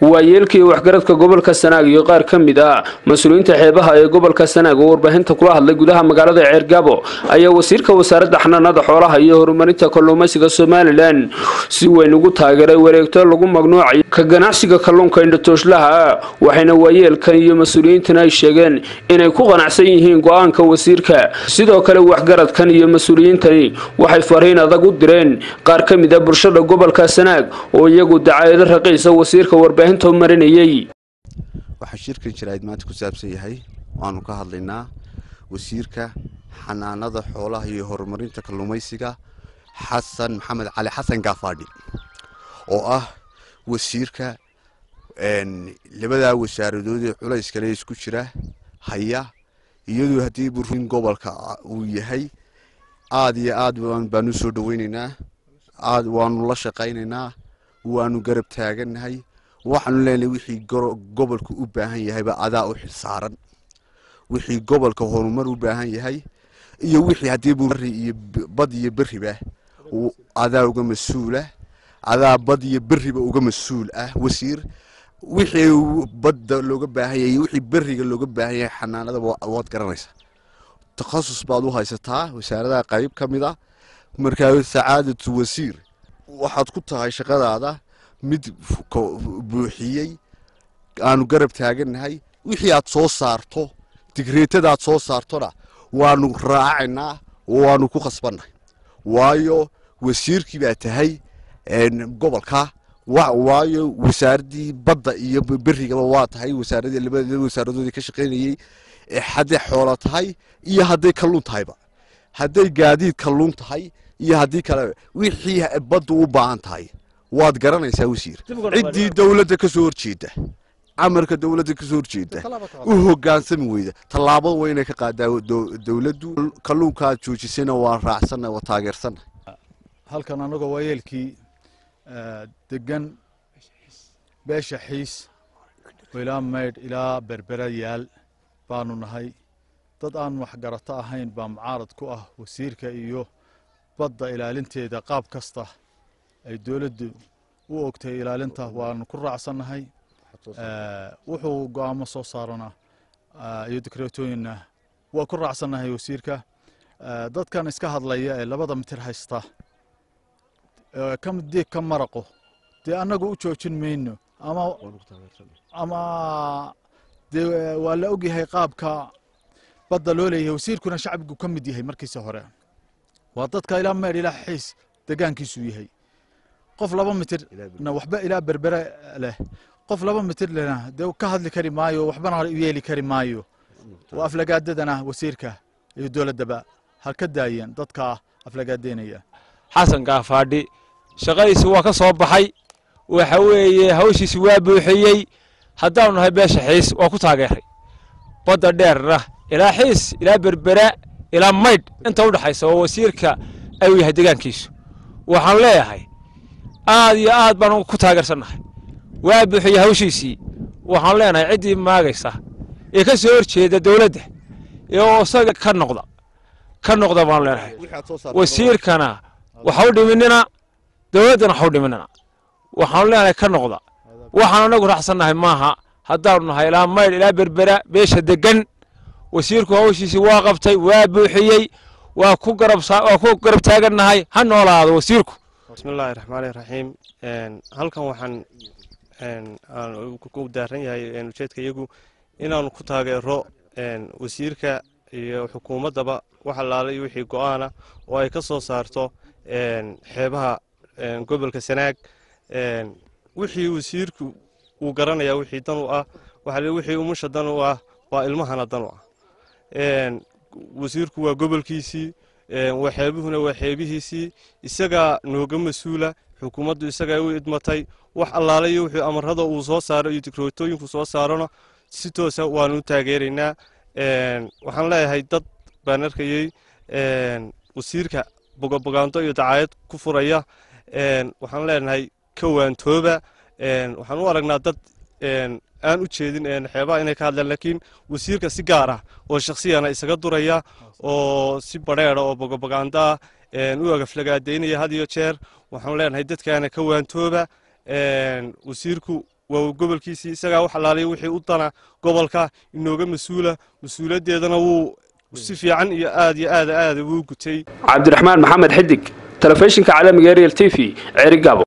waayeelkii waxgaradka gobolka sanaag iyo qaar ka mid ah mas-uuliyiinta xeebaha ee gobolka sanaag oo warbaahinta kula hadlay gudaha magaalada ceergabo ayaa wasiirka wasaaradda xanaanada xoolaha iyo horumarinta kalluumaysiga somalilan si weyn ugu taageeray wareegto lagu magnuucay ka ganacsiga kalluunka indhatooslaha waxayna waayeelkan iyo mas-uuliyiintan ay sheegeen inay ku qanacsan yihiin go-aanka wasiirka sidoo kale waxgaradkan iyo mas-uuliyiintani waxay fariin adag u direen qaar ka mid a bulshada gobolka sanaag oo iyagu dacaayado raqiisa wasiirka warbaahinta marinayay waxaa shirkan jaraa'id maanta ku saabsan yahay waanu ka hadlaynaa wasiirka xanaanada xoolaha iyo horumarinta kalluumaysiga xasan maxamed cali xasan gaafaadhi oo ah wasiirka labadaa wasaaradood ee culayskale isku jira haya iyadoo haddii burin gobolka uu yahay aada iyo aad baanu soo dhaweynaynaa aad waanu la shaqaynaynaa waanu garab taagannahay waxaanu leenahay wixii gobolka u baahan yahayba adaa u xilsaaran wixii gobolka horumar u baahan yahay iyo wixii haddii bari iyo bad iyo beriba adaa uga mas-uula adaa bad iyo beriba uga mas-uul ah wasiir wixii badda looga baahan yahay wixii beriga looga baahan yahay xanaanada waad garanaysaa takhasus baad u haysataa wasaaradaha qayb ka mid ah markaa sacaadatu wasiir waxaad ku tahay shaqadaada mid buuxiyey aanu garab taagannahay wixii aad soo saarto digreetadaad soo saartona waanu raacaynaa oo waanu ku khasbannahay waayo wasiirkii baa tahay gobolka waayo wasaaraddii badda iyo berigaba waa tahay wasaaradii labada wasaaradoodii ka shaqaynayey hadday xoolo tahay iyo hadday kalluun tahayba hadday gaadiid kalluun tahay iyo haddii kale wixii baddu u baahan tahay waad garanaysaa wasiir ciddii dowladda ka soo horjeeda amarka dowladda ka soo horjeeda u hogaansami weyda tallaabada waa inay ka qaadaa dowladdu kalluunka aad joojisayna waan raacsanna waa taageersanna halkan anagoo waayeelkii degan beesha xiis oo ilaa maydh ilaa berbera yaal baanu nahay dad aan waxgarato ahayn baa mucaarad ku ah wasiirka iyo badda ilaalinteeda qaab kasta ay dowladdu u ogtay ilaalinta waanu ku raacsannahay wuxuu go-aamo soo saarana iyo dikreetooyinna waa ku raacsannahay wasiirka dadkan iska hadlaya ee labada mitir haysta diig ka maraqo dee annagu u joojin mayno ama ama dee waa la ogyahay qaabka badda loo leeyahay wasiirkuna shacbigu ka mid yahay markiisa hore waa dadka ilaa meydh ilaa xiis degaankiisuu yahay qof laba mitirna waxba ilaa berbere leh qof laba mitir lehna dee ka hadli kari maayo waxbana u yeeli kari maayo waa aflagaadadana wasiirka iyo dowladdaba ha ka daayeen dadka aflagaadeynaya xasan gaafaadhi shaqadiisi waa ka soo baxay waxa weeye hawshiisi waa buuxiyey haddaanu nahay beesha xiis waa ku taageeray badda dheerna ilaa xiis ilaa berbera ilaa maydh inta u dhexaysa oo wasiirka ayuu yahay degaankiisu waxaan leeyahay aad iyo aad baan ku taageersannahay waa buuxiyey hawshiisii waxaan leenahay ciddii maagaysa ee ka soo horjeeda dowladda oo isaga ka noqda ka noqda baan leenahay wasiirkana waxa u dhiminina dowladdana waxa u dhiminina waxaanu leenahay ka noqda waxaan anagu raacsannahay maaha haddaanu nahay ilaa maydh ilaa berbera beesha degan wasiirku hawshiisii waa qabtay waa buuxiyey waa ku garabwaa ku garab taagannahay ha noolaado wasiirku bismillahi raxmaani raxiim halkan waxaan ku daaran yahay ujeedka iyagu inaanu ku taageero wasiirka iyo xukuumaddaba wax allaala iyo wixii go-aana oo ay ka soo saarto xeebaha gobolka sanaag wixii wasiirku uu garanayaa wixii dan u ah wixii umusha dan u ah waa ilmahana dan u ah wasiirku waa gobolkiisii waa xeebuhuna waa xeebihiisii isagaa nooga mas-uula xukuumaddu isagaa u idmatay wax allaala iyo wuxuu amarada uu soo saaro iyo digrootooyinku soo saarona si toosa waanu taageeraynaa waxaan leeyahay dad baan arkayey wasiirka bogobogaanto iyo dacaayad ku furaya waxaan leenahay ka waantooba waxaan u aragnaa dad aan u jeedin xeebaha inay ka hadlaan laakiin wasiirka si gaar ah oo shaksiyana isaga duraya oo si badheeda oo bogobogaandaa u agaflagaadaynaya had iyo jeer waxaan leenahay dadkaana ka waantooba wasiirku waa gobolkiisii isagaa wax allaaliya wixii u dana gobolka inooga mas-uula mas-uuliyaddeedana wuu si fiican iyo aad iyo aad aada wuu gutay cabdiraxmaan maxamed xidig telefishinka caalamiga ariel t v ceerigaabo